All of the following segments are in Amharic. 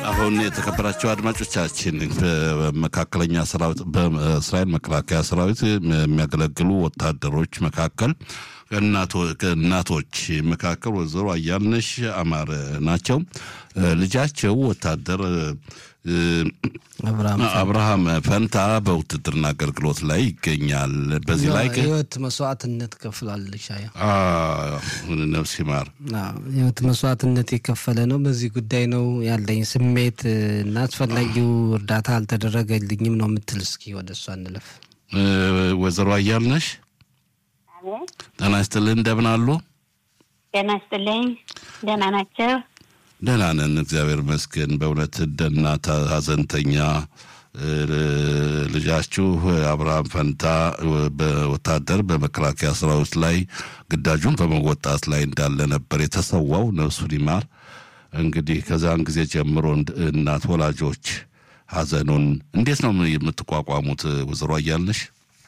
አሁን የተከበራቸው አድማጮቻችን በመካከለኛ ሰራዊት በእስራኤል መከላከያ ሰራዊት የሚያገለግሉ ወታደሮች መካከል እናቶች መካከል ወይዘሮ አያልነሽ አማረ ናቸው። ልጃቸው ወታደር አብርሃም ፈንታ በውትድርና አገልግሎት ላይ ይገኛል። በዚህ ላይ ህይወት መስዋዕትነት ከፍላለች። ነፍስ ይማር ህይወት መስዋዕትነት የከፈለ ነው። በዚህ ጉዳይ ነው ያለኝ ስሜት እና አስፈላጊው እርዳታ አልተደረገልኝም ነው የምትል። እስኪ ወደ እሷ እንለፍ። ወይዘሮ አያልነሽ ጤና ይስጥልኝ። እንደምን አሉ? ጤና ይስጥልኝ። ደህና ናቸው? ደህና ነን፣ እግዚአብሔር ይመስገን። በእውነት እንደ እናት ሀዘንተኛ ልጃችሁ አብርሃም ፈንታ በወታደር በመከላከያ ሰራዊት ላይ ግዳጁን በመወጣት ላይ እንዳለ ነበር የተሰዋው። ነፍሱን ይማር። እንግዲህ ከዛን ጊዜ ጀምሮ እናት ወላጆች ሀዘኑን እንዴት ነው የምትቋቋሙት? ወይዘሮ አያልነሽ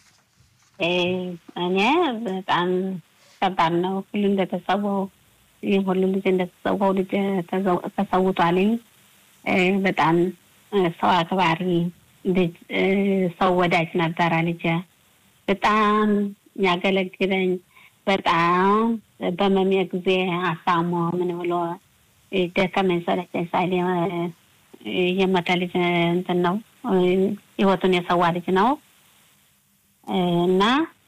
እኔ በጣም ከባድ ነው። ሁሉ እንደተሰዋው ይህ ሁሉ ልጅ እንደተሰዋው ልጅ ተሰውቷልኝ። በጣም ሰው አክባሪ ልጅ፣ ሰው ወዳጅ ነበረ ልጅ። በጣም ያገለግለኝ በጣም በመሜ ጊዜ አሳሞ ምን ብሎ ደከመኝ ሰለቸኝ ሳይል የሞተ ልጅ እንትን ነው ህይወቱን የሰዋ ልጅ ነው እና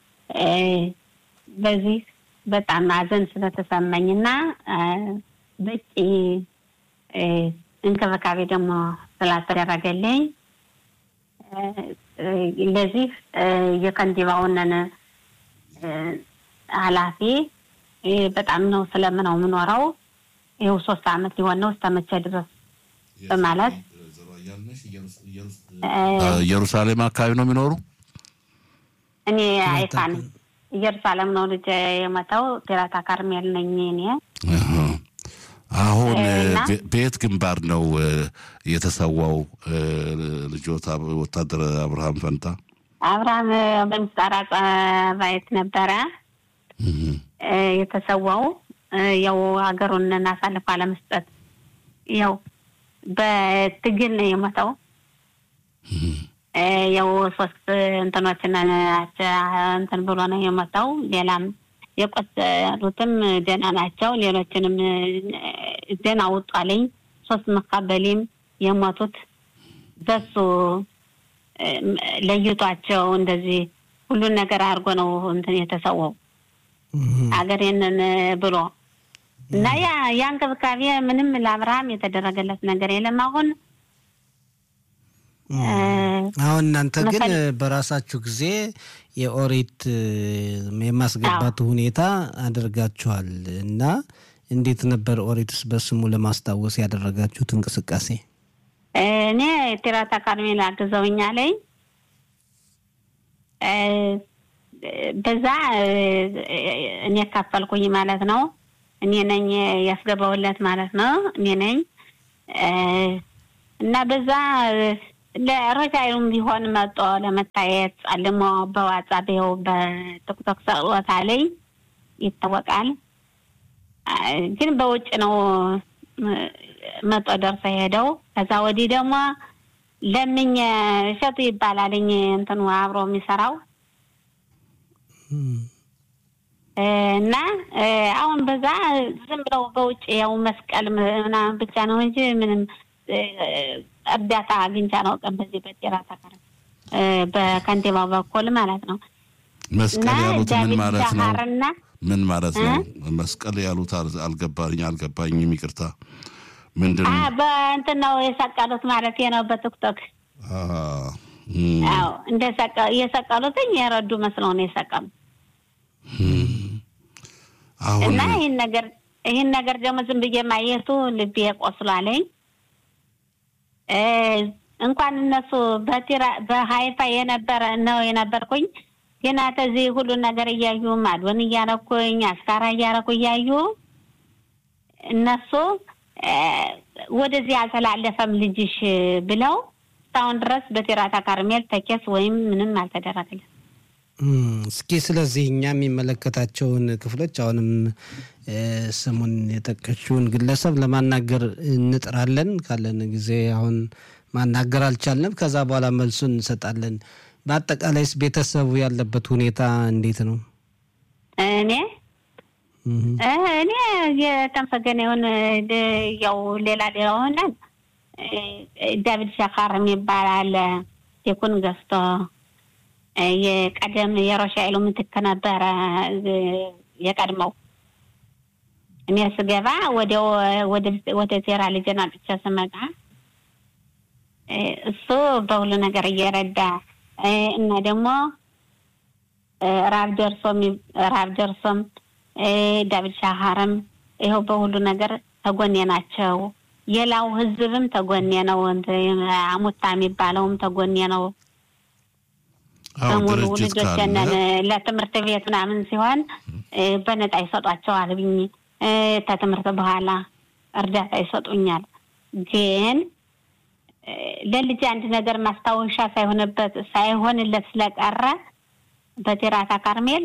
በዚህ በጣም ሀዘን ስለተሰማኝ እና በቂ እንክብካቤ ደግሞ ስላልተደረገልኝ ለዚህ የከንቲባውንን ኃላፊ በጣም ነው ስለምነው የምኖረው ይኸው ሶስት አመት ሊሆን ነው እስከመቼ ድረስ በማለት ኢየሩሳሌም አካባቢ ነው የሚኖሩ እኔ አይፋ ነኝ። ኢየሩሳሌም ነው ልጅ የመጣው ቴራታ ካርሜል ነኝ እኔ። አሁን በየት ግንባር ነው የተሰዋው ልጆት ወታደር አብርሃም ፈንታ? አብርሃም በምስጣራ ጸባየት ነበረ የተሰዋው። ያው ሀገሩን አሳልፎ አለመስጠት ያው በትግል ነው የሞተው። ያው ሶስት እንትኖችን እንትን ብሎ ነው የሞተው። ሌላም የቆሰሉትም ደህና ናቸው። ሌሎችንም ደህና ውጧልኝ። ሶስት መካበሊም የሞቱት በሱ ለይቷቸው እንደዚህ ሁሉን ነገር አድርጎ ነው እንትን የተሰወው አገሬንን ብሎ እና ያ ያ እንክብካቤ ምንም ለአብርሃም የተደረገለት ነገር የለም አሁን አሁን እናንተ ግን በራሳችሁ ጊዜ የኦሪት የማስገባቱ ሁኔታ አድርጋችኋል እና እንዴት ነበር ኦሪትስ በስሙ ለማስታወስ ያደረጋችሁት እንቅስቃሴ? እኔ ቴራታ ካርሜል አግዘውኛለኝ። በዛ እኔ ካፈልኩኝ ማለት ነው። እኔ ነኝ ያስገባውለት ማለት ነው። እኔ ነኝ እና በዛ ለሮጃዩም ቢሆን መጦ ለመታየት ጸልሞ በዋትሳፕ ይኸው በቲክቶክ ሰቅሎታ ላይ ይታወቃል። ግን በውጭ ነው መጦ ደርሶ ሄደው። ከዛ ወዲህ ደግሞ ለምኝ እሸቱ ይባላልኝ እንትኑ አብሮ የሚሰራው እና አሁን በዛ ዝም ብለው በውጭ ያው መስቀል ምናምን ብቻ ነው እንጂ ምንም እርዳታ አግኝቻ ነው ቀን በዚህ በጤራ ተከረ በከንቲባው በኩል ማለት ነው። መስቀል ያሉት ምን ማለት ነው? ምን ማለት ነው? መስቀል ያሉት አልገባኝ አልገባኝም። ይቅርታ ምንድን ነው? በእንትን ነው የሰቀሉት ማለት ነው። በቲክቶክ አዎ፣ እንደ የሰቀሉትኝ የረዱ መስለው ነው የሰቀሉ አሁን እና ይህን ነገር ይህን ነገር ደግሞ ዝም ብዬ ማየቱ ልቤ ቆስሏለኝ። እንኳን እነሱ በቲራ በሀይፋ የነበረ ነው የነበርኩኝ ገና ተዚህ ሁሉን ነገር እያዩ ማድወን እያረኩኝ አስካራ እያረኩ እያዩ እነሱ ወደዚህ አልተላለፈም ልጅሽ ብለው እስካሁን ድረስ በቴራታ ካርሜል ተኬስ ወይም ምንም አልተደረገለም። እስኪ ስለዚህ እኛ የሚመለከታቸውን ክፍሎች አሁንም ስሙን የጠቀችውን ግለሰብ ለማናገር እንጥራለን። ካለን ጊዜ አሁን ማናገር አልቻልንም። ከዛ በኋላ መልሱን እንሰጣለን። በአጠቃላይስ ቤተሰቡ ያለበት ሁኔታ እንዴት ነው? እኔ እኔ የተመሰገነ ይሁን ያው ሌላ ሌላ ሆነን ዳዊት ሻካር የሚባል አለ ቴኩን ገዝቶ የቀደም የሮሻኤሉ ምትክ ነበረ የቀድመው። እኔ ስገባ ወደ ቴራ ልጄን አጥቼ ስመጣ እሱ በሁሉ ነገር እየረዳ እና ደግሞ ራብ ደርሶም ራብ ደርሶም ዳዊት ሻሃርም ይኸው በሁሉ ነገር ተጎኔ ናቸው። የላው ህዝብም ተጎኔ ነው። አሙታ የሚባለውም ተጎኔ ነው። በሙሉ ልጆችንን ለትምህርት ቤት ምናምን ሲሆን በነፃ ይሰጧቸዋል ብኝ ከትምህርት በኋላ እርዳታ ይሰጡኛል። ግን ለልጅ አንድ ነገር ማስታወሻ ሳይሆንበት ሳይሆንለት ስለቀረ በቴራታ ካርሜል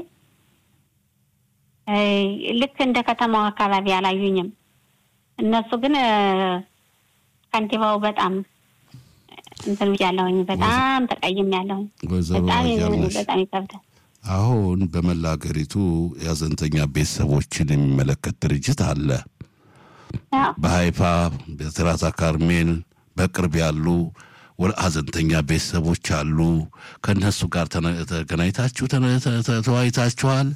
ልክ እንደ ከተማው አካባቢ አላዩኝም። እነሱ ግን ከንቲባው በጣም እንትን ብያለሁኝ። በጣም ተቀይም ያለሁኝ በጣም በጣም ይከብዳል። አሁን በመላ ሀገሪቱ የሀዘንተኛ ቤተሰቦችን የሚመለከት ድርጅት አለ። በሀይፋ በትራታ ካርሜል በቅርብ ያሉ ሀዘንተኛ ቤተሰቦች አሉ። ከእነሱ ጋር ተገናኝታችሁ ተወያይታችኋል?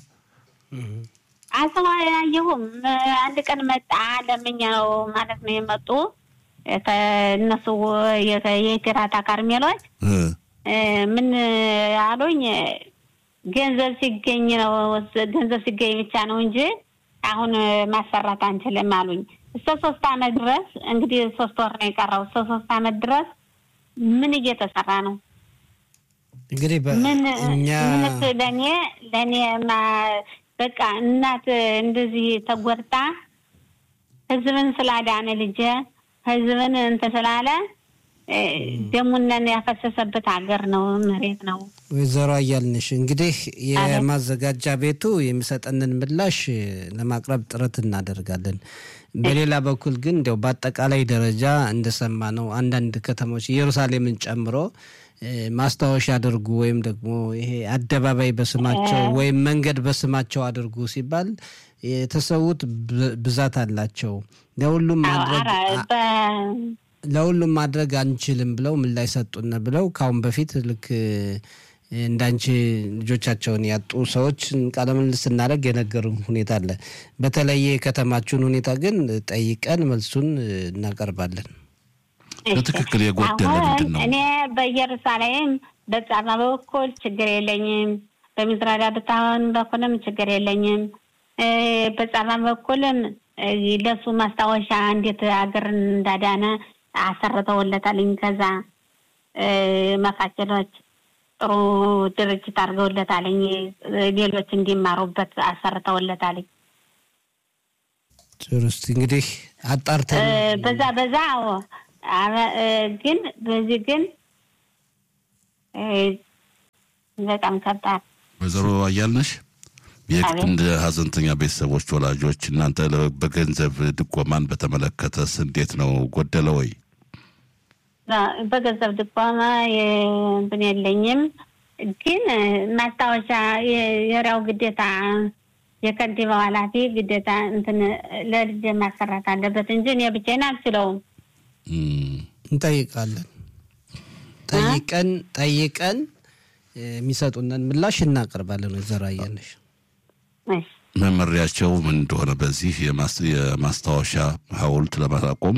አልተወያየሁም። አንድ ቀን መጣ ለምኛ ነው ማለት ነው የመጡ እነሱ የቴራታ ካርሜሎች ምን አሉኝ፣ ገንዘብ ሲገኝ ነው ገንዘብ ሲገኝ ብቻ ነው እንጂ አሁን ማሰራት አንችልም አሉኝ። እስከ ሶስት አመት ድረስ እንግዲህ ሶስት ወር ነው የቀረው። እስከ ሶስት አመት ድረስ ምን እየተሰራ ነው? እንግዲህ ምን እኛ ለእኔ ለእኔ በቃ እናት እንደዚህ ተጎድታ ህዝብን ስላዳነ ልጄ ህዝብን እንትን ስላለ ደሙነን ያፈሰሰበት ሀገር ነው፣ መሬት ነው። ወይዘሮ አያልንሽ እንግዲህ የማዘጋጃ ቤቱ የሚሰጠንን ምላሽ ለማቅረብ ጥረት እናደርጋለን። በሌላ በኩል ግን እንዲያው በአጠቃላይ ደረጃ እንደሰማ ነው አንዳንድ ከተሞች ኢየሩሳሌምን ጨምሮ ማስታወሻ አድርጉ ወይም ደግሞ ይሄ አደባባይ በስማቸው ወይም መንገድ በስማቸው አድርጉ ሲባል የተሰዉት ብዛት አላቸው። ለሁሉም ማድረግ ለሁሉም ማድረግ አንችልም ብለው ምላሽ ሰጡን ብለው ከአሁን በፊት ልክ እንዳንቺ ልጆቻቸውን ያጡ ሰዎች ቃለ ምልልስ ስናደርግ የነገሩን ሁኔታ አለ። በተለየ የከተማችሁን ሁኔታ ግን ጠይቀን መልሱን እናቀርባለን። በትክክል የጎደለ ምንድን ነው? እኔ በኢየሩሳሌም በጻማ በኩል ችግር የለኝም። በሚዝራዳ ብታሆን በኩልም ችግር የለኝም። በጻማ በኩልም ለሱ ማስታወሻ እንዴት ሀገርን እንዳዳነ አሰርተውለታልኝ። ከዛ መካከሎች ጥሩ ድርጅት አድርገውለታልኝ። ሌሎች እንዲማሩበት አሰርተውለታልኝ። ጥሩ። እስኪ እንግዲህ አጣርተን በዛ በዛ ግን በዚህ ግን በጣም ከባድ ወይዘሮ አያልነሽ እንደ ሀዘንተኛ ቤተሰቦች ወላጆች እናንተ በገንዘብ ድጎማን በተመለከተስ እንዴት ነው? ጎደለ ወይ? በገንዘብ ድጎማ እንትን የለኝም፣ ግን ማስታወሻ የሪያው ግዴታ የከንቲባው ኃላፊ ግዴታ እንትን ለልጅ ማሰራት አለበት እንጂ እኔ ብቻዬን አልችለውም። እንጠይቃለን። ጠይቀን ጠይቀን የሚሰጡንን ምላሽ እናቀርባለን። ወይዘሮ አያልነሽ መመሪያቸው ምን እንደሆነ በዚህ የማስታወሻ ሐውልት ለማቆም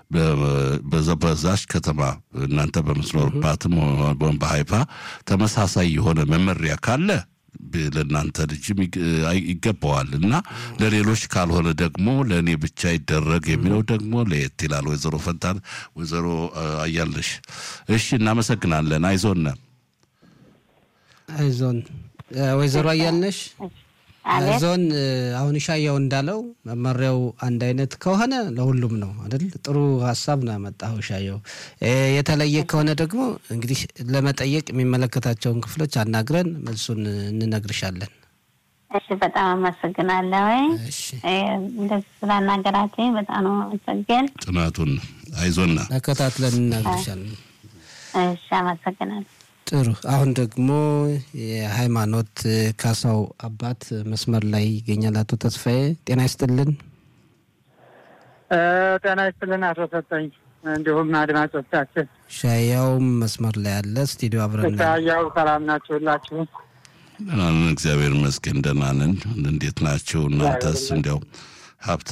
በዛች ከተማ እናንተ በምትኖርባትም በሀይፋ ተመሳሳይ የሆነ መመሪያ ካለ ለእናንተ ልጅም ይገባዋል እና ለሌሎች ካልሆነ ደግሞ ለእኔ ብቻ ይደረግ የሚለው ደግሞ ለየት ይላል። ወይዘሮ ፈንታን፣ ወይዘሮ አያልነሽ እሺ፣ እናመሰግናለን። አይዞን አይዞን። ወይዘሮ አያልነሽ ዞን አሁን ሻያው እንዳለው መመሪያው አንድ አይነት ከሆነ ለሁሉም ነው አይደል? ጥሩ ሀሳብ ነው ያመጣው ሻያው። የተለየ ከሆነ ደግሞ እንግዲህ ለመጠየቅ የሚመለከታቸውን ክፍሎች አናግረን መልሱን እንነግርሻለን። እሺ፣ በጣም አመሰግናለሁ። እንደዚህ ስላናገራችኝ በጣም ነው አመሰግን። ጥናቱን አይዞና ተከታትለን እንነግርሻለን። እሺ፣ አመሰግናለሁ። ጥሩ። አሁን ደግሞ የሃይማኖት ካሳው አባት መስመር ላይ ይገኛል። አቶ ተስፋዬ ጤና ይስጥልን። ጤና ይስጥልን አቶ ሰጠኝ፣ እንዲሁም አድማጮቻችን። ሻያውም መስመር ላይ አለ። ስቱዲዮ አብረን ሻያው ሰላም ናችሁ ሁላችሁ? ደህና ነን፣ እግዚአብሔር ይመስገን ደህና ነን። እንዴት ናችሁ እናንተስ? እንዲያው ሀብት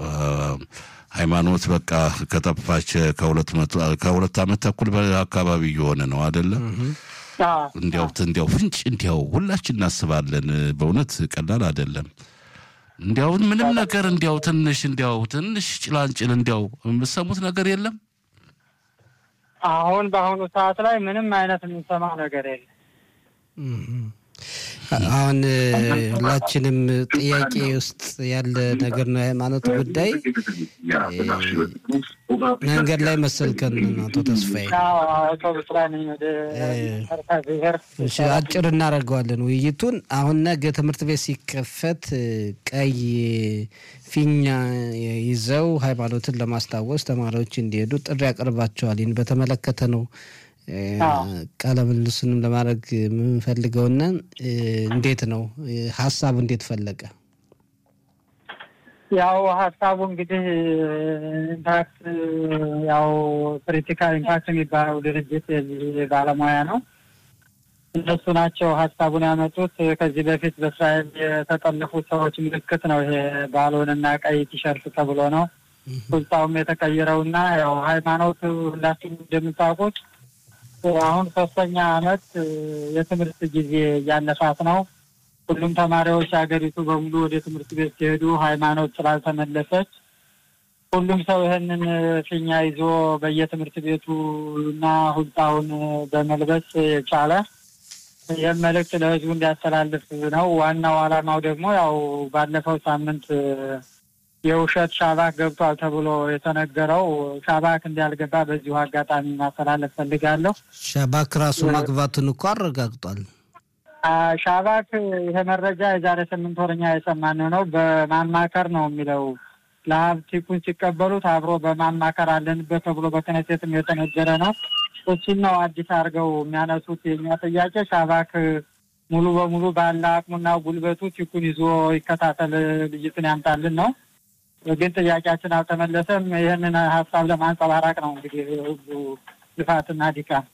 ሃይማኖት በቃ ከጠፋች ከሁለት ዓመት ተኩል አካባቢ እየሆነ ነው አይደለም? እንዲያው እንዲያው ፍንጭ እንዲያው ሁላችን እናስባለን። በእውነት ቀላል አይደለም። እንዲያው ምንም ነገር እንዲያው ትንሽ እንዲያው ትንሽ ጭላንጭል እንዲያው የምሰሙት ነገር የለም። አሁን በአሁኑ ሰዓት ላይ ምንም አይነት የምንሰማው ነገር የለም። አሁን ሁላችንም ጥያቄ ውስጥ ያለ ነገር ነው። የሃይማኖት ጉዳይ መንገድ ላይ መሰልከን አቶ ተስፋዬ አጭር እናደርገዋለን ውይይቱን። አሁን ነገ ትምህርት ቤት ሲከፈት ቀይ ፊኛ ይዘው ሃይማኖትን ለማስታወስ ተማሪዎች እንዲሄዱ ጥሪ ያቀርባቸዋል። ይህን በተመለከተ ነው ቃለ ምልልሱንም ለማድረግ የምንፈልገውና እንዴት ነው ሀሳቡ እንዴት ፈለቀ? ያው ሀሳቡ እንግዲህ ኢምፓክት ያው ክሪቲካል ኢምፓክት የሚባለው ድርጅት ባለሙያ ነው። እነሱ ናቸው ሀሳቡን ያመጡት። ከዚህ በፊት በእስራኤል የተጠለፉ ሰዎች ምልክት ነው ይሄ ባሎንና ቀይ ቲሸርት ተብሎ ነው ቁጣውም የተቀየረውና ያው ሃይማኖት ሁላችሁም እንደምታውቁት አሁን ሶስተኛ አመት የትምህርት ጊዜ እያለፋት ነው። ሁሉም ተማሪዎች ሀገሪቱ በሙሉ ወደ ትምህርት ቤት ሲሄዱ ሃይማኖት ስላልተመለሰች ሁሉም ሰው ይህንን ፊኛ ይዞ በየትምህርት ቤቱ እና ሁልጣውን በመልበስ የቻለ ይህም መልእክት ለህዝቡ እንዲያስተላልፍ ነው። ዋናው ዓላማው ደግሞ ያው ባለፈው ሳምንት የውሸት ሻባክ ገብቷል ተብሎ የተነገረው ሻባክ እንዳልገባ በዚሁ አጋጣሚ ማስተላለፍ ፈልጋለሁ። ሻባክ ራሱ መግባቱን እኮ አረጋግጧል። ሻባክ ይሄ መረጃ የዛሬ ስምንት ወረኛ የሰማነው ነው። በማማከር ነው የሚለው ለሀብቲኩን ሲቀበሉት አብሮ በማማከር አለንበት ተብሎ በክነሴትም የተነገረ ነው። እሱን ነው አዲስ አድርገው የሚያነሱት። የኛ ጥያቄ ሻባክ ሙሉ በሙሉ ባለ አቅሙና ጉልበቱ ቲኩን ይዞ ይከታተል፣ ልጅትን ያምጣልን ነው። ግን ጥያቄያችን አልተመለሰም። ይህንን ሀሳብ ለማንጸባረቅ ነው እንግዲህ ሁሉ ልፋትና ድካም።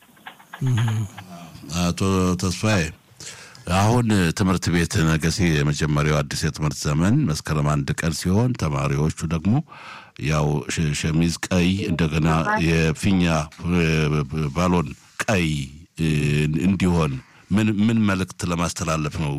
አቶ ተስፋዬ አሁን ትምህርት ቤት ነገ የመጀመሪያው አዲስ የትምህርት ዘመን መስከረም አንድ ቀን ሲሆን ተማሪዎቹ ደግሞ ያው ሸሚዝ ቀይ እንደገና የፊኛ ባሎን ቀይ እንዲሆን ምን ምን መልእክት ለማስተላለፍ ነው?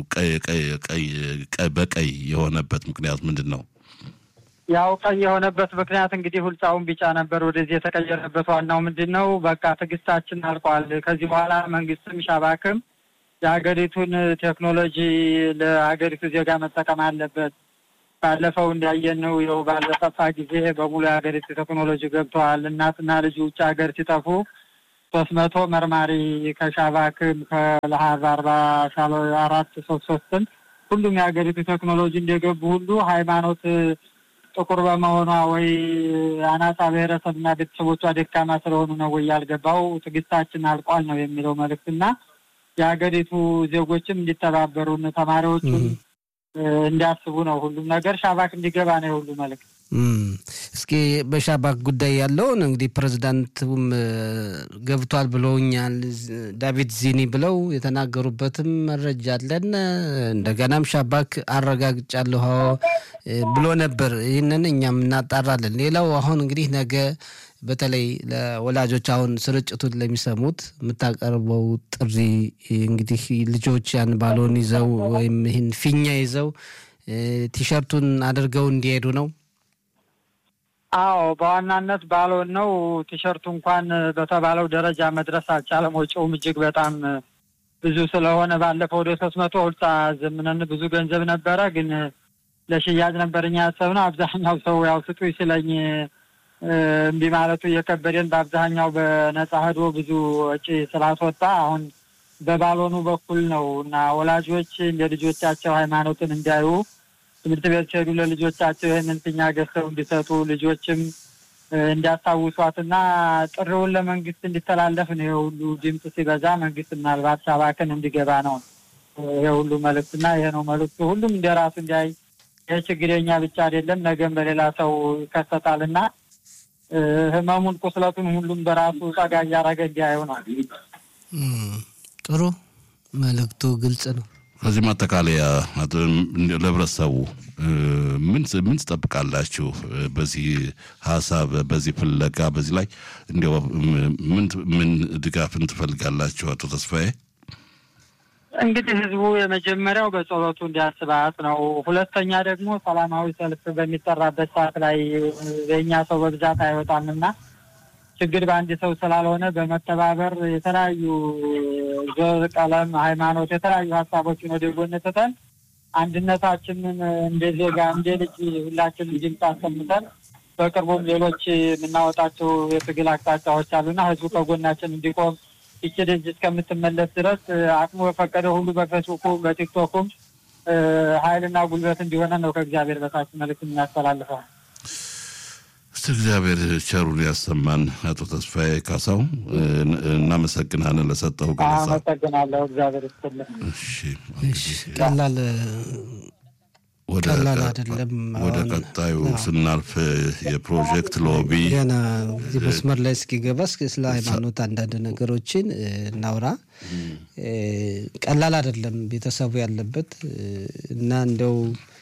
በቀይ የሆነበት ምክንያት ምንድን ነው? ያው ቀይ የሆነበት ምክንያት እንግዲህ ሁልጻውን ቢጫ ነበር ወደዚህ የተቀየረበት ዋናው ምንድን ነው? በቃ ትዕግስታችን አልቋል። ከዚህ በኋላ መንግስትም ሻባክም የሀገሪቱን ቴክኖሎጂ ለሀገሪቱ ዜጋ መጠቀም አለበት። ባለፈው እንዳየነው ይኸው ባለጠፋ ጊዜ በሙሉ የሀገሪቱ ቴክኖሎጂ ገብተዋል። እናትና ልጅ ውጭ ሀገር ሲጠፉ ሶስት መቶ መርማሪ ከሻባክም ከለሀብ አርባ ሻሎ አራት ሶስት ሶስትም ሁሉም የሀገሪቱ ቴክኖሎጂ እንደገቡ ሁሉ ሃይማኖት ጥቁር በመሆኗ ወይ አናሳ ብሔረሰብና ቤተሰቦቿ ደካማ ስለሆኑ ነው ወይ ያልገባው ትዕግስታችን አልቋል ነው የሚለው መልእክትና የሀገሪቱ ዜጎችም እንዲተባበሩን ተማሪዎቹም እንዲያስቡ ነው። ሁሉም ነገር ሻባክ እንዲገባ ነው የሁሉ መልእክት። እስኪ በሻባክ ጉዳይ ያለውን እንግዲህ ፕሬዚዳንቱም ገብቷል ብለውኛል። ዳቪድ ዚኒ ብለው የተናገሩበትም መረጃ አለን። እንደገናም ሻባክ አረጋግጫለሁ ብሎ ነበር። ይህንን እኛም እናጣራለን። ሌላው አሁን እንግዲህ ነገ በተለይ ለወላጆች አሁን ስርጭቱን ለሚሰሙት የምታቀርበው ጥሪ እንግዲህ ልጆች ያን ባሎን ይዘው ወይም ይህን ፊኛ ይዘው ቲሸርቱን አድርገው እንዲሄዱ ነው። አዎ በዋናነት ባሎን ነው። ቲሸርቱ እንኳን በተባለው ደረጃ መድረስ አልቻለም። ወጪውም እጅግ በጣም ብዙ ስለሆነ ባለፈው ወደ ሶስት መቶ ሁልሳ ዘምነን ብዙ ገንዘብ ነበረ፣ ግን ለሽያጭ ነበር እኛ ያሰብነው። አብዛኛው ሰው ያው ስጡ ሲለኝ እምቢ ማለቱ እየከበደን በአብዛኛው በነጻ ሄዶ ብዙ ወጪ ስላስወጣ አሁን በባሎኑ በኩል ነው እና ወላጆች እንደ ልጆቻቸው ሃይማኖትን እንዲያዩ ትምህርት ቤት ሲሄዱ ለልጆቻቸው ይህንን ፊኛ ገዝተው እንዲሰጡ ልጆችም እንዲያስታውሷትና ጥሪውን ለመንግስት እንዲተላለፍ ነው። ይሄ ሁሉ ድምፅ ሲበዛ መንግስት ምናልባት ሳባክን እንዲገባ ነው ይሄ ሁሉ መልእክትና ይሄ ነው መልእክቱ። ሁሉም እንደ ራሱ እንዲያይ ይህ ችግር የኛ ብቻ አይደለም፣ ነገም በሌላ ሰው ይከሰታልና ህመሙን ቁስለቱን ሁሉም በራሱ ጸጋ እያደረገ እንዲያየው ነው። ጥሩ መልእክቱ ግልጽ ነው። ከዚህ ማጠቃለያ ለህብረተሰቡ ምን ምን ትጠብቃላችሁ? በዚህ ሀሳብ በዚህ ፍለጋ በዚህ ላይ እንዲያው ምን ምን ድጋፍን ትፈልጋላችሁ? አቶ ተስፋዬ እንግዲህ ህዝቡ የመጀመሪያው በጸሎቱ እንዲያስባት ነው። ሁለተኛ ደግሞ ሰላማዊ ሰልፍ በሚጠራበት ሰዓት ላይ የእኛ ሰው በብዛት አይወጣምና ችግር በአንድ ሰው ስላልሆነ በመተባበር የተለያዩ ዘር፣ ቀለም፣ ሃይማኖት የተለያዩ ሀሳቦችን ወደ ጎን ትተን አንድነታችንን እንደ ዜጋ እንደ ልጅ ሁላችን ድምፅ አሰምተን በቅርቡም ሌሎች የምናወጣቸው የትግል አቅጣጫዎች አሉና ህዝቡ ከጎናችን እንዲቆም ይቺ ልጅ እስከምትመለስ ድረስ አቅሙ የፈቀደ ሁሉ በፌስቡኩም በቲክቶኩም ኃይልና ጉልበት እንዲሆነ ነው ከእግዚአብሔር በታች መልዕክት የሚያስተላልፈው። እስቲ እግዚአብሔር ቸሩን ያሰማን። አቶ ተስፋዬ ካሳው እናመሰግናለን ለሰጠው ገለጻ። አመሰግናለሁ። እግዚአብሔር ይስጥልን። እሺ ቀላል ወደ ቀላል አይደለም። ወደ ቀጣዩ ስናልፍ የፕሮጀክት ሎቢ ገና እዚህ መስመር ላይ እስኪገባ እስኪ ስለ ሃይማኖት አንዳንድ ነገሮችን እናውራ። ቀላል አይደለም ቤተሰቡ ያለበት እና እንደው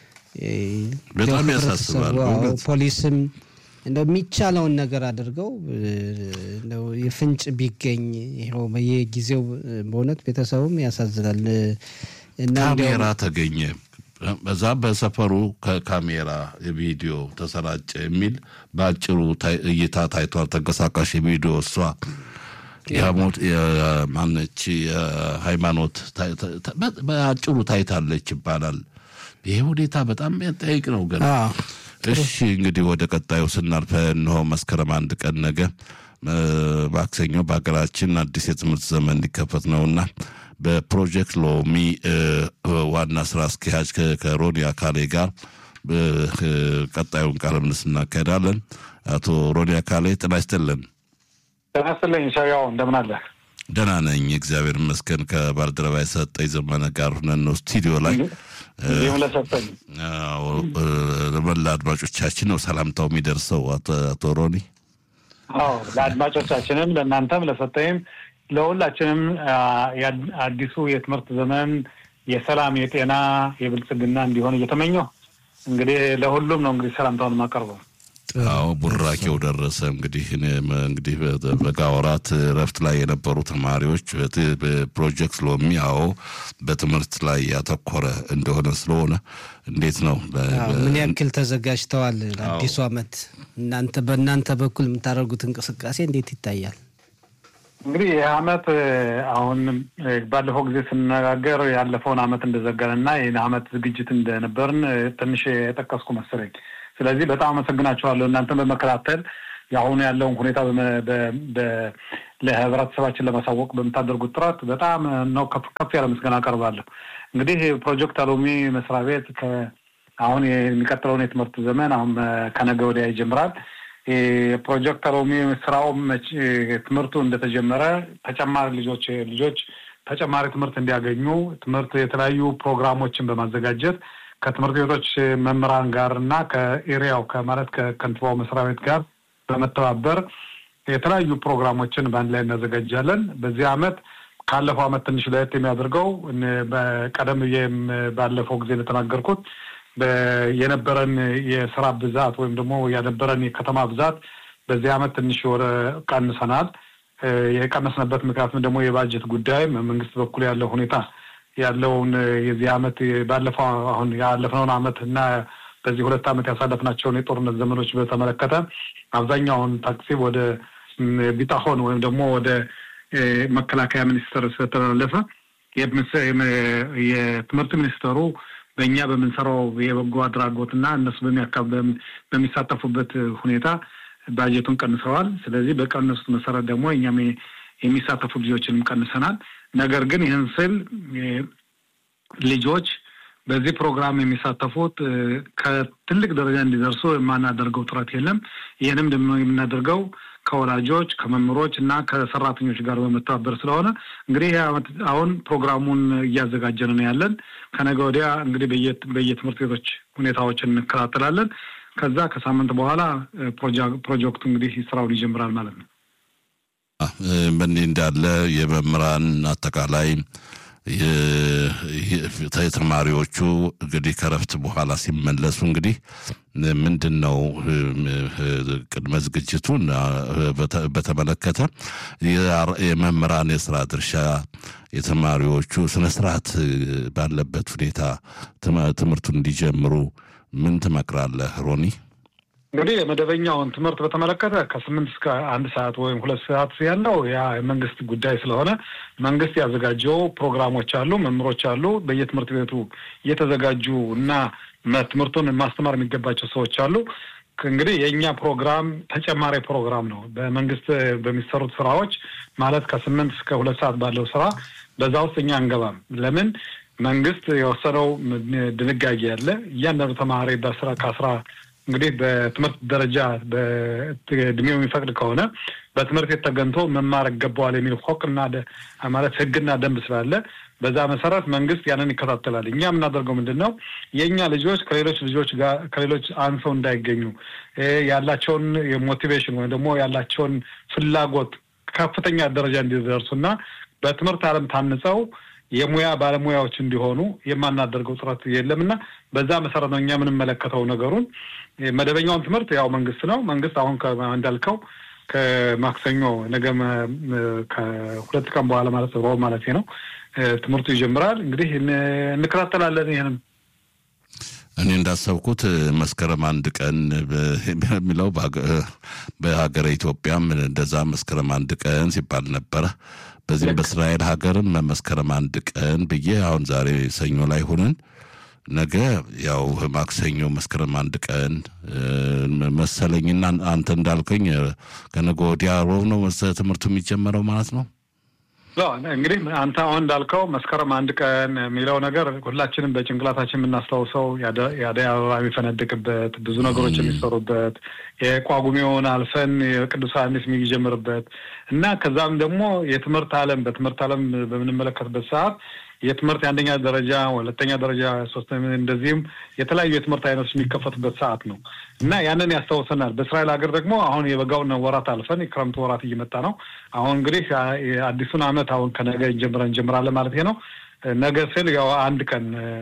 በጣም እንደው ያሳስባል ህብረተሰቡ፣ አዎ፣ በእውነት። ፖሊስም እንደው የሚቻለውን ነገር አድርገው እንደው የፍንጭ ቢገኝ ይኸው በየጊዜው በእውነት ቤተሰቡም ያሳዝናል እና እንዲያው ካሜራ ተገኘ በዛ በሰፈሩ ከካሜራ ቪዲዮ ተሰራጨ የሚል በአጭሩ ታይ- እይታ ታይቷል። ተንቀሳቃሽ የቪዲዮ እሷ የሞት ማነች የሃይማኖት ታይ- ታ- በ- በአጭሩ ታይታለች ይባላል። ይሄ ሁኔታ በጣም የሚያጠያይቅ ነው ገና አዎ፣ እሺ እንግዲህ ወደ ቀጣዩ ስናልፈ እንሆ መስከረም አንድ ቀን ነገ እ፣ ማክሰኞ በሀገራችን አዲስ የትምህርት ዘመን ሊከፈት ነውና በፕሮጀክት ሎሚ እ፣ ዋና ስራ አስኪያጅ ከ- ከሮኒ አካሌ ጋር እ፣ ቀጣዩን ቃለ ምልልስ እናካሄዳለን። አቶ ሮኒ አካሌ ጤና ይስጥልን። ጤና ይስጥልኝ ሻያው እንደምን አለ? ደህና ነኝ እግዚአብሔር ይመስገን። ከባልደረባ የሰጠኝ ዘመነ ጋር ሁነን ነው ስቱዲዮ ላይ እንዲሁም ለሰጠኝ አዎ፣ እ፣ ለመላ አድማጮቻችን ነው ሰላምታው የሚደርሰው አቶ አቶ ሮኒ አዎ ለአድማጮቻችንም ለእናንተም ለሰጠኝም ለሁላችንም አ፣ የአድ- አዲሱ የትምህርት ዘመን የሰላም የጤና የብልጽግና እንዲሆን እየተመኘሁ እንግዲህ ለሁሉም ነው እንግዲህ ሰላምታውን የማቀርበው። አዎ ቡራኬው ደረሰ። እንግዲህ እኔም እንግዲህ በ- በጋ ወራት እረፍት ላይ የነበሩ ተማሪዎች በት- በፕሮጀክት ሎሚ አዎ በትምህርት ላይ ያተኮረ እንደሆነ ስለሆነ እንዴት ነው በ- አዎ፣ በ- ምን ያክል ተዘጋጅተዋል ለአዲሱ ዓመት? እናንተ በእናንተ በኩል የምታደርጉት እንቅስቃሴ እንዴት ይታያል? እንግዲህ ይህ አመት እ፣ አሁን እ፣ ባለፈው ጊዜ ስንነጋገር ያለፈውን አመት እንደዘጋን እና ይህን አመት ዝግጅት እንደነበርን እ፣ ትንሽ የጠቀስኩ መሰለኝ። ስለዚህ በጣም አመሰግናችኋለሁ እናንተን በመከታተል የአሁኑ ያለውን ሁኔታ በመ- በ- በ- ለህብረተሰባችን ለማሳወቅ በምታደርጉት ጥረት በጣም ነው ከፍ ከፍ ያለ ምስጋና አቀርባለሁ። እንግዲህ ፕሮጀክት አሎሚ መስሪያ ቤት ከ- አሁን የሚቀጥለውን የትምህርት ዘመን አሁን እ፣ ከነገ ወዲያ ይጀምራል። የፕሮጀክት አሎሚ ስራው መቼ- ትምህርቱ እንደተጀመረ ተጨማሪ ልጆች ልጆች ተጨማሪ ትምህርት እንዲያገኙ ትምህርት የተለያዩ ፕሮግራሞችን በማዘጋጀት ከትምህርት ቤቶች መምህራን ጋር እና ከኤሪያው ከማለት ከከንቲባው መስሪያ ቤት ጋር በመተባበር የተለያዩ ፕሮግራሞችን በአንድ ላይ እናዘጋጃለን። በዚህ አመት ካለፈው አመት ትንሽ ለየት የሚያደርገው እን- በቀደም ብዬም ባለፈው ጊዜ እንደተናገርኩት በ- የነበረን የስራ ብዛት ወይም ደግሞ የነበረን የከተማ ብዛት በዚህ አመት ትንሽ ወደ ቀንሰናል። እ፣ የቀነስንበት ምክንያቱም ደግሞ የባጀት ጉዳይ መንግስት በኩል ያለው ሁኔታ ያለውን እ፣ የዚህ አመት ባለፈው አሁን ያለፍነውን አመት እና በዚህ ሁለት አመት ያሳለፍናቸውን የጦርነት ዘመኖች በተመለከተ አብዛኛውን ታክሲብ ወደ ም፣ ቢጣሆን ወይም ደግሞ ወደ እ፣ መከላከያ ሚኒስቴር ስለተላለፈ የትምህርት ሚኒስተሩ በእኛ በምንሰራው የበጎ አድራጎትና እነሱ በሚሳተፉበት ሁኔታ ባጀቱን ቀንሰዋል። ስለዚህ በቀነሱት መሰረት ደግሞ እኛም የሚሳተፉ ልጆችንም ቀንሰናል። ነገር ግን ይህን ስል ልጆች በዚህ ፕሮግራም የሚሳተፉት ከትልቅ ደረጃ እንዲደርሱ የማናደርገው ጥረት የለም። ይህንም ደግሞ የምናደርገው ከወላጆች ከመምህሮች እና ከሰራተኞች ጋር በመተባበር ስለሆነ እንግዲህ አሁን ፕሮግራሙን እያዘጋጀን ነው ያለን። ከነገ ወዲያ እንግዲህ በየትምህርት ቤቶች ሁኔታዎችን እንከታተላለን። ከዛ ከሳምንት በኋላ ፕሮጀክቱ እንግዲህ ስራውን ይጀምራል ማለት ነው። በእንዲህ እንዳለ የመምህራን አጠቃላይ ተማሪዎቹ እንግዲህ ከረፍት በኋላ ሲመለሱ እንግዲህ ምንድን ነው ቅድመ ዝግጅቱን በተመለከተ የመምህራን የስራ ድርሻ የተማሪዎቹ ስነስርዓት ባለበት ሁኔታ ትምህርቱን እንዲጀምሩ ምን ትመክራለህ ሮኒ? እንግዲህ የመደበኛውን ትምህርት በተመለከተ ከስምንት እስከ አንድ ሰዓት ወይም ሁለት ሰዓት ያለው ያ የመንግስት ጉዳይ ስለሆነ መንግስት ያዘጋጀው ፕሮግራሞች አሉ፣ መምህሮች አሉ። በየትምህርት ቤቱ እየተዘጋጁ እና ትምህርቱን ማስተማር የሚገባቸው ሰዎች አሉ። እንግዲህ የእኛ ፕሮግራም ተጨማሪ ፕሮግራም ነው። በመንግስት በሚሰሩት ስራዎች ማለት ከስምንት እስከ ሁለት ሰዓት ባለው ስራ በዛ ውስጥ እኛ አንገባም። ለምን መንግስት የወሰነው ድንጋጌ አለ። እያንዳንዱ ተማሪ በስራ ከአስራ እንግዲህ በትምህርት ደረጃ በእድሜው የሚፈቅድ ከሆነ በትምህርት ቤት ተገንቶ መማር ይገባዋል የሚል ሆቅና ማለት ህግና ደንብ ስላለ በዛ መሰረት መንግስት ያንን ይከታተላል። እኛ የምናደርገው ምንድን ነው? የእኛ ልጆች ከሌሎች ልጆች ጋር ከሌሎች አንሰው እንዳይገኙ ያላቸውን ሞቲቬሽን ወይም ደግሞ ያላቸውን ፍላጎት ከፍተኛ ደረጃ እንዲደርሱና በትምህርት ዓለም ታንጸው የሙያ ባለሙያዎች እንዲሆኑ የማናደርገው ጥረት የለምና በዛ መሰረት ነው እኛ የምንመለከተው ነገሩን። መደበኛውን ትምህርት ያው መንግስት ነው መንግስት አሁን እንዳልከው ከማክሰኞ ነገ ከሁለት ቀን በኋላ ማለት ሮብ ማለት ነው ትምህርቱ ይጀምራል። እንግዲህ እንከታተላለን። ይህንም እኔ እንዳሰብኩት መስከረም አንድ ቀን በሚለው በሀገረ ኢትዮጵያም እንደዛ መስከረም አንድ ቀን ሲባል ነበረ። በዚህም በእስራኤል ሀገርም መስከረም አንድ ቀን ብዬ አሁን ዛሬ ሰኞ ላይ ሆነን ነገ ያው ማክሰኞ መስከረም አንድ ቀን መሰለኝና አንተ እንዳልከኝ ከነገ ወዲያ ሮብ ነው ትምህርቱ የሚጀመረው ማለት ነው። እንግዲህ አንተ አሁን እንዳልከው መስከረም አንድ ቀን የሚለው ነገር ሁላችንም በጭንቅላታችን የምናስታውሰው የአደይ አበባ የሚፈነድቅበት ብዙ ነገሮች የሚሰሩበት የቋጉሜውን አልፈን የቅዱስ ዮሐንስ የሚጀምርበት እና ከዛም ደግሞ የትምህርት ዓለም በትምህርት ዓለም በምንመለከትበት ሰዓት የትምህርት የአንደኛ ደረጃ፣ ሁለተኛ ደረጃ፣ ሶስተኛ እንደዚህም የተለያዩ የትምህርት አይነቶች የሚከፈቱበት ሰዓት ነው እና ያንን ያስታውሰናል። በእስራኤል ሀገር ደግሞ አሁን የበጋውን ወራት አልፈን የክረምቱ ወራት እየመጣ ነው። አሁን እንግዲህ አዲሱን ዓመት አሁን ከነገ እንጀምረን እንጀምራለን ማለት ነው። ነገ ስል ያው አንድ ቀን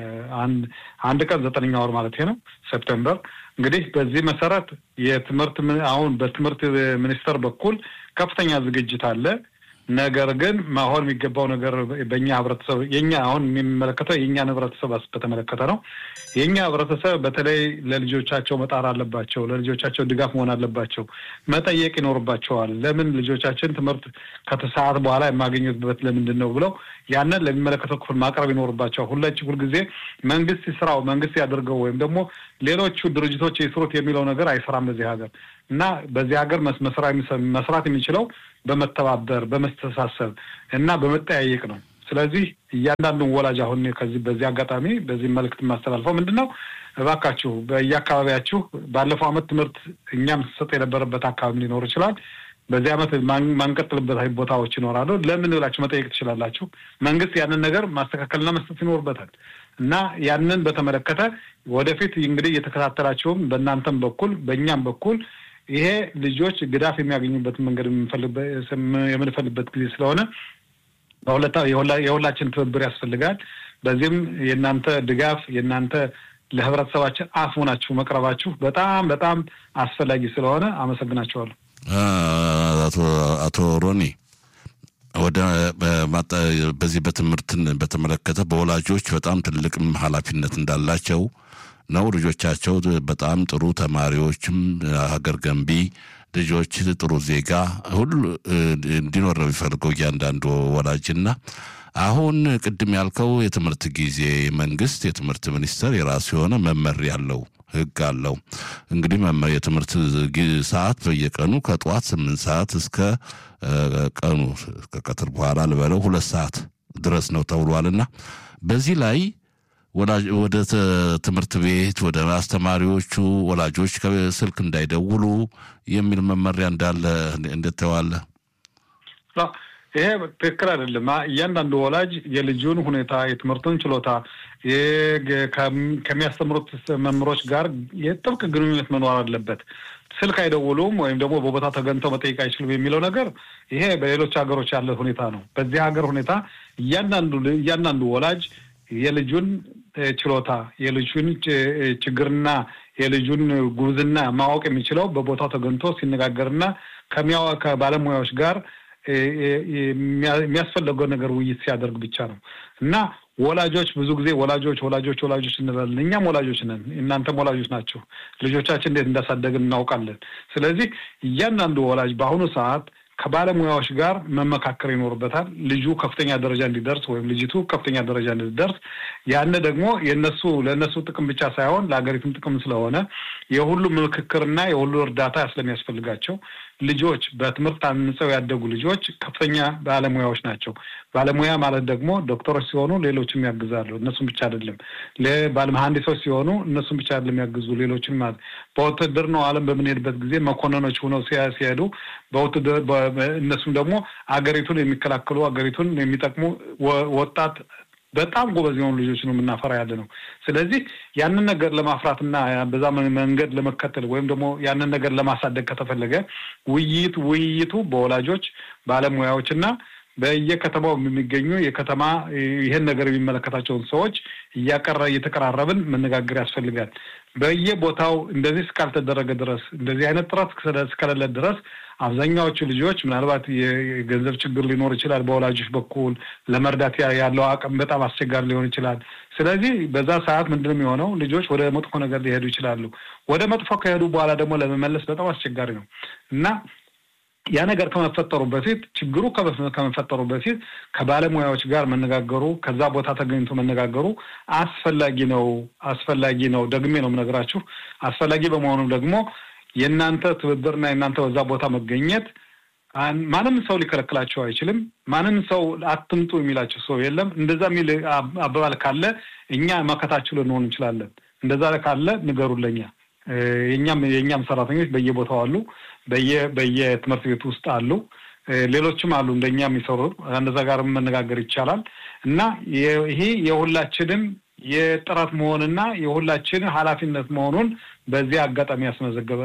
አንድ ቀን ዘጠነኛ ወር ማለት ነው ሴፕቴምበር። እንግዲህ በዚህ መሰረት የትምህርት አሁን በትምህርት ሚኒስቴር በኩል ከፍተኛ ዝግጅት አለ። ነገር ግን መሆን የሚገባው ነገር በእኛ ህብረተሰብ የኛ አሁን የሚመለከተው የእኛን ህብረተሰብ በተመለከተ ነው። የእኛ ህብረተሰብ በተለይ ለልጆቻቸው መጣር አለባቸው። ለልጆቻቸው ድጋፍ መሆን አለባቸው። መጠየቅ ይኖርባቸዋል። ለምን ልጆቻችን ትምህርት ከተሰዓት በኋላ የማገኙበት ለምንድን ነው ብለው ያንን ለሚመለከተው ክፍል ማቅረብ ይኖርባቸዋል። ሁላች ሁልጊዜ መንግስት ስራው መንግስት ያደርገው ወይም ደግሞ ሌሎቹ ድርጅቶች የስሩት የሚለው ነገር አይሰራም በዚህ ሀገር እና በዚህ ሀገር መስራት የሚችለው በመተባበር በመስተሳሰብ እና በመጠያየቅ ነው። ስለዚህ እያንዳንዱን ወላጅ አሁን ከዚህ በዚህ አጋጣሚ በዚህ መልእክት የማስተላልፈው ምንድን ነው፣ እባካችሁ በየአካባቢያችሁ ባለፈው ዓመት ትምህርት እኛም ስሰጥ የነበረበት አካባቢ ሊኖር ይችላል። በዚህ ዓመት ማንቀጥልበት ቦታዎች ይኖራሉ። ለምን ብላችሁ መጠየቅ ትችላላችሁ። መንግስት ያንን ነገር ማስተካከልና መስጠት ይኖርበታል እና ያንን በተመለከተ ወደፊት እንግዲህ እየተከታተላችሁም በእናንተም በኩል በእኛም በኩል ይሄ ልጆች ግዳፍ የሚያገኙበት መንገድ የምንፈልበት ጊዜ ስለሆነ የሁላችን ትብብር ያስፈልጋል። በዚህም የእናንተ ድጋፍ የእናንተ ለህብረተሰባችን አፍ ሆናችሁ መቅረባችሁ በጣም በጣም አስፈላጊ ስለሆነ አመሰግናቸዋለሁ። አቶ ሮኒ ወደ በዚህ በትምህርትን በተመለከተ በወላጆች በጣም ትልቅም ኃላፊነት እንዳላቸው ነው። ልጆቻቸው በጣም ጥሩ ተማሪዎችም ሀገር ገንቢ ልጆች ጥሩ ዜጋ ሁሉ እንዲኖር ነው የሚፈልገው እያንዳንዱ ወላጅና አሁን ቅድም ያልከው የትምህርት ጊዜ መንግስት የትምህርት ሚኒስቴር የራሱ የሆነ መመሪያ አለው፣ ህግ አለው። እንግዲህ የትምህርት ሰዓት በየቀኑ ከጠዋት ስምንት ሰዓት እስከ ቀኑ ከቀትር በኋላ ልበለው ሁለት ሰዓት ድረስ ነው ተብሏልና በዚህ ላይ ወደ ትምህርት ቤት ወደ አስተማሪዎቹ ወላጆች ስልክ እንዳይደውሉ የሚል መመሪያ እንዳለ እንደተዋለ ይሄ ትክክል አይደለም። እያንዳንዱ ወላጅ የልጁን ሁኔታ የትምህርቱን ችሎታ ከሚያስተምሩት መምህሮች ጋር የጥብቅ ግንኙነት መኖር አለበት። ስልክ አይደውሉም ወይም ደግሞ በቦታ ተገኝተው መጠየቅ አይችሉም የሚለው ነገር ይሄ በሌሎች ሀገሮች ያለ ሁኔታ ነው። በዚህ ሀገር ሁኔታ እያንዳንዱ እያንዳንዱ ወላጅ የልጁን ችሎታ የልጁን ችግርና የልጁን ጉብዝና ማወቅ የሚችለው በቦታው ተገኝቶ ሲነጋገርና ከባለሙያዎች ጋር የሚያስፈልገው ነገር ውይይት ሲያደርግ ብቻ ነው እና ወላጆች ብዙ ጊዜ ወላጆች ወላጆች ወላጆች እንላለን። እኛም ወላጆች ነን፣ እናንተም ወላጆች ናቸው። ልጆቻችን እንዴት እንዳሳደግን እናውቃለን። ስለዚህ እያንዳንዱ ወላጅ በአሁኑ ሰዓት ከባለሙያዎች ጋር መመካከር ይኖርበታል። ልጁ ከፍተኛ ደረጃ እንዲደርስ ወይም ልጅቱ ከፍተኛ ደረጃ እንዲደርስ ያነ ደግሞ የነሱ ለእነሱ ጥቅም ብቻ ሳይሆን ለሀገሪቱም ጥቅም ስለሆነ የሁሉም ምክክርና የሁሉ እርዳታ ስለሚያስፈልጋቸው ልጆች በትምህርት አንጸው ያደጉ ልጆች ከፍተኛ ባለሙያዎች ናቸው። ባለሙያ ማለት ደግሞ ዶክተሮች ሲሆኑ ሌሎችም ያግዛሉ። እነሱም ብቻ አይደለም። ባለመሀንዲሶች ሲሆኑ እነሱም ብቻ አይደለም ያግዙ ሌሎችም ማለት በውትድርናው ዓለም በምንሄድበት ጊዜ መኮንኖች ሆነው ሲሄዱ በውትድር እነሱም ደግሞ አገሪቱን የሚከላከሉ አገሪቱን የሚጠቅሙ ወጣት በጣም ጎበዝ የሆኑ ልጆች ነው የምናፈራ ያለ ነው። ስለዚህ ያንን ነገር ለማፍራትና በዛ መንገድ ለመከተል ወይም ደግሞ ያንን ነገር ለማሳደግ ከተፈለገ ውይይት ውይይቱ በወላጆች ባለሙያዎች እና በየከተማው የሚገኙ የከተማ ይህን ነገር የሚመለከታቸውን ሰዎች እያቀረ እየተቀራረብን መነጋገር ያስፈልጋል። በየቦታው እንደዚህ እስካልተደረገ ድረስ እንደዚህ አይነት ጥረት እስከሌለ ድረስ አብዛኛዎቹ ልጆች ምናልባት የገንዘብ ችግር ሊኖር ይችላል። በወላጆች በኩል ለመርዳት ያለው አቅም በጣም አስቸጋሪ ሊሆን ይችላል። ስለዚህ በዛ ሰዓት ምንድን ነው የሚሆነው? ልጆች ወደ መጥፎ ነገር ሊሄዱ ይችላሉ። ወደ መጥፎ ከሄዱ በኋላ ደግሞ ለመመለስ በጣም አስቸጋሪ ነው እና ያ ነገር ከመፈጠሩ በፊት ችግሩ ከመፈጠሩ በፊት ከባለሙያዎች ጋር መነጋገሩ ከዛ ቦታ ተገኝቶ መነጋገሩ አስፈላጊ ነው አስፈላጊ ነው። ደግሜ ነው የምነግራችሁ። አስፈላጊ በመሆኑም ደግሞ የእናንተ ትብብርና የእናንተ በዛ ቦታ መገኘት ማንም ሰው ሊከለክላቸው አይችልም። ማንም ሰው አትምጡ የሚላቸው ሰው የለም። እንደዛ የሚል አባባል ካለ እኛ መከታችሁ ልንሆን እንችላለን። እንደዛ ካለ ንገሩለኛ። የኛም የእኛም ሰራተኞች በየቦታው አሉ፣ በየትምህርት ቤቱ ውስጥ አሉ፣ ሌሎችም አሉ እንደኛ የሚሰሩ እንደዛ ጋር መነጋገር ይቻላል እና ይሄ የሁላችንም የጥረት መሆንና የሁላችን ኃላፊነት መሆኑን በዚህ አጋጣሚ ያስመዘገበ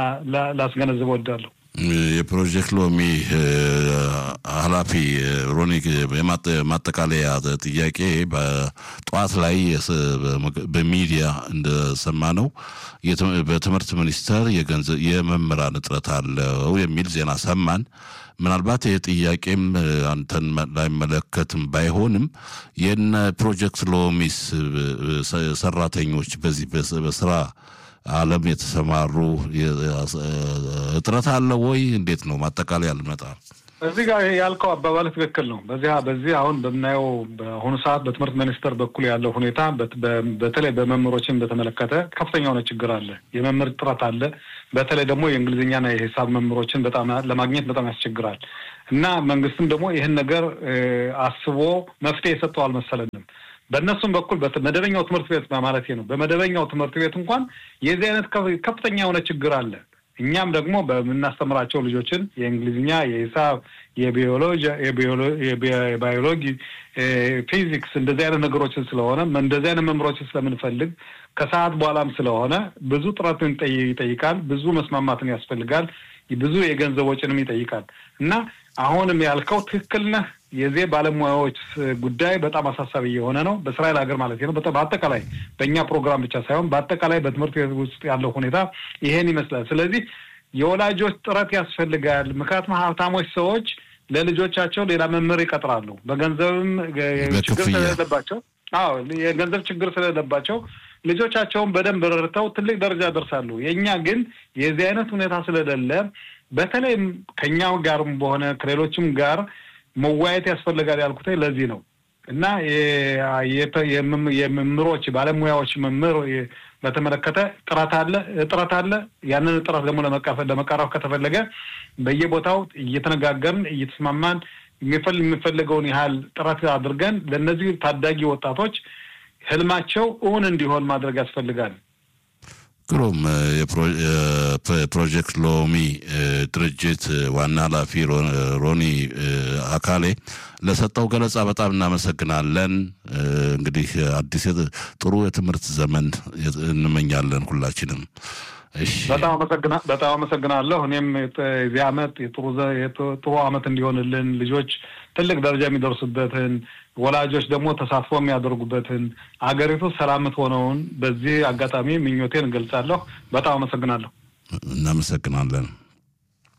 ላስገነዝብ ወዳለሁ። የፕሮጀክት ሎሚ ኃላፊ ሮኒ ማጠቃለያ ጥያቄ በጠዋት ላይ በሚዲያ እንደሰማ ነው በትምህርት ሚኒስቴር የመምህራን እጥረት አለው የሚል ዜና ሰማን። ምናልባት ይህ ጥያቄም አንተን ላይመለከትም ባይሆንም የነ ፕሮጀክት ሎሚስ ሰራተኞች በዚህ በስራ ዓለም የተሰማሩ እጥረት አለ ወይ? እንዴት ነው ማጠቃለያ ልመጣ እዚህ ጋር ያልከው አባባል ትክክል ነው። በዚህ በዚህ አሁን በምናየው በአሁኑ ሰዓት በትምህርት ሚኒስቴር በኩል ያለው ሁኔታ በተለይ በመምህሮችን በተመለከተ ከፍተኛ የሆነ ችግር አለ። የመምህር እጥረት አለ። በተለይ ደግሞ የእንግሊዝኛና የሂሳብ መምህሮችን በጣም ለማግኘት በጣም ያስቸግራል እና መንግስትም ደግሞ ይህን ነገር አስቦ መፍትሄ የሰጠው አልመሰለንም። በእነሱም በኩል በመደበኛው ትምህርት ቤት ማለት ነው። በመደበኛው ትምህርት ቤት እንኳን የዚህ አይነት ከፍተኛ የሆነ ችግር አለ። እኛም ደግሞ በምናስተምራቸው ልጆችን የእንግሊዝኛ፣ የሂሳብ፣ የቢዮሎጂ የባዮሎጂ፣ ፊዚክስ እንደዚህ አይነት ነገሮችን ስለሆነ እንደዚህ አይነት መምህሮችን ስለምንፈልግ ከሰዓት በኋላም ስለሆነ ብዙ ጥረትን ይጠይቃል። ብዙ መስማማትን ያስፈልጋል። ብዙ የገንዘብ ወጪንም ይጠይቃል እና አሁንም ያልከው ትክክል ነህ። የዚህ ባለሙያዎች ጉዳይ በጣም አሳሳቢ የሆነ ነው። በእስራኤል ሀገር ማለት ነው። በአጠቃላይ በእኛ ፕሮግራም ብቻ ሳይሆን በአጠቃላይ በትምህርት ቤት ውስጥ ያለው ሁኔታ ይሄን ይመስላል። ስለዚህ የወላጆች ጥረት ያስፈልጋል። ምክንያቱም ሀብታሞች ሰዎች ለልጆቻቸው ሌላ መምህር ይቀጥራሉ። በገንዘብም ችግር ስለሌለባቸው፣ አዎ የገንዘብ ችግር ስለሌለባቸው ልጆቻቸውን በደንብ ረድተው ትልቅ ደረጃ ደርሳሉ። የእኛ ግን የዚህ አይነት ሁኔታ ስለሌለ በተለይም ከኛው ጋርም በሆነ ከሌሎችም ጋር መወያየት ያስፈልጋል ያልኩት ለዚህ ነው እና የመምህሮች ባለሙያዎች መምህር በተመለከተ ጥረት አለ እጥረት አለ። ያንን ጥረት ደግሞ ለመቃረፍ ከተፈለገ በየቦታው እየተነጋገርን እየተስማማን የሚፈልገውን ያህል ጥረት አድርገን ለእነዚህ ታዳጊ ወጣቶች ህልማቸው እውን እንዲሆን ማድረግ ያስፈልጋል። ግሩም የፕሮጀክት ሎሚ ድርጅት ዋና ኃላፊ ሮኒ አካሌ ለሰጠው ገለጻ በጣም እናመሰግናለን። እንግዲህ አዲስ ጥሩ የትምህርት ዘመን እንመኛለን ሁላችንም። በጣም አመሰግናለሁ። እኔም የዚህ አመት ጥሩ አመት እንዲሆንልን ልጆች ትልቅ ደረጃ የሚደርሱበትን ወላጆች ደግሞ ተሳትፎ የሚያደርጉበትን አገሪቱ ሰላም የምትሆነውን በዚህ አጋጣሚ ምኞቴን እገልጻለሁ። በጣም አመሰግናለሁ። እናመሰግናለን።